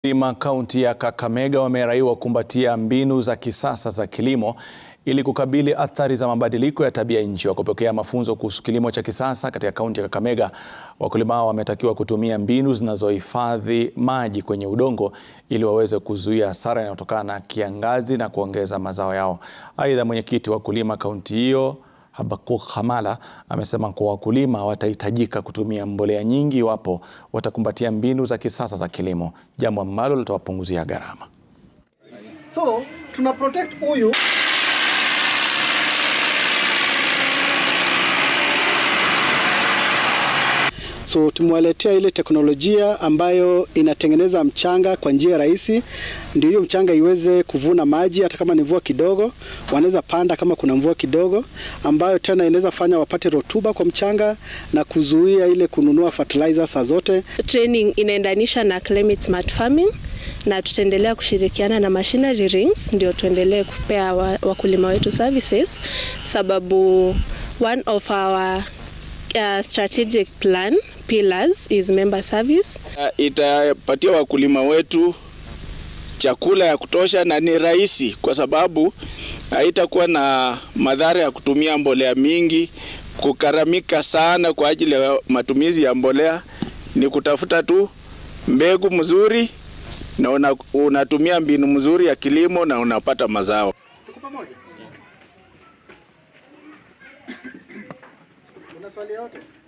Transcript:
Wakulima kaunti ya Kakamega wameraiwa kumbatia mbinu za kisasa za kilimo ili kukabili athari za mabadiliko ya tabia nchi. Wakipokea mafunzo kuhusu kilimo cha kisasa katika kaunti ya Kakamega, wakulima hao wametakiwa kutumia mbinu zinazohifadhi maji kwenye udongo ili waweze kuzuia hasara inayotokana na kiangazi na kuongeza mazao yao. Aidha, mwenyekiti wa wakulima kaunti hiyo Habakuk Hamala amesema kuwa wakulima watahitajika kutumia mbolea nyingi iwapo watakumbatia mbinu za kisasa za kilimo, jambo ambalo litawapunguzia gharama. So tuna protect huyu So tumewaletea ile teknolojia ambayo inatengeneza mchanga kwa njia rahisi, ndio hiyo mchanga iweze kuvuna maji, hata kama ni mvua kidogo, wanaweza panda kama kuna mvua kidogo, ambayo tena inaweza fanya wapate rotuba kwa mchanga na kuzuia ile kununua fertilizer saa zote. Training inaendanisha na climate smart farming na tutaendelea kushirikiana na machinery rings ndio tuendelee kupea wakulima wetu services, sababu one of our uh, strategic plan pillars is member service. Uh, itapatia wakulima wetu chakula ya kutosha na ni rahisi kwa sababu haitakuwa na madhara ya kutumia mbolea mingi, kukaramika sana kwa ajili ya matumizi ya mbolea. Ni kutafuta tu mbegu mzuri na una, unatumia mbinu mzuri ya kilimo na unapata mazao. Una swali yote?